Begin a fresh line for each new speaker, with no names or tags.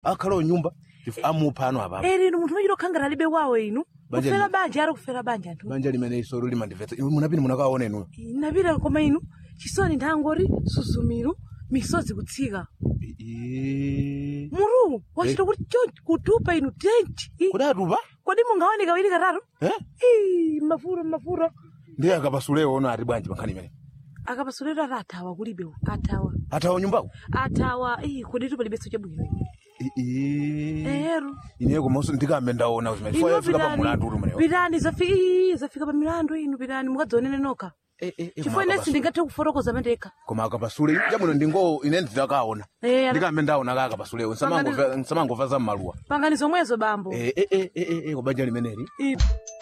akhalawo nyumba Chif- amupha ano apapo
eri inu munthu machita okhangana alibe wawo inu
Banja
kufera
lino.
banja ari kufera banja anthu
banja limene isolo limandimvetsa Inu munapini munakaona inuyo
napita koma inu chisoni nthangori suzumiru misozi kutsika
Ii.
muru wachita kuti chonchi kutupa inu tenti Ih,
kodi atupa
kodi mungaone kawiri katatu
Eh?
Ih, mafuro mafuro
ndiye akapasulewo ono ati bwanji pankhani imene
akapasuliro ati athawa kulibe athawa
athawa nyumbako
athawa ih, kodi tupalibenso chabwino
Ii.
ero
ine komanso ndikambe ndaona zimene
inu
fika pa mulandu uli
pitani
umenewo
pitani zafi- ih, zafika pa milandu inu pitani mukadzionene nokha
Eh, eh, eh,
chifukwa
koma
inensi ndingathe kufotokoza mandekha
koma akapasule chabwino ndingo ine ndidakaona
Eh, ana-
ndikambe ndaona ka akapasulewo nsamangova za mmaluwa
pangani zomwezo bambo
Eh, eh, eh, eh, eh, eh, kubanja limeneli
Ih.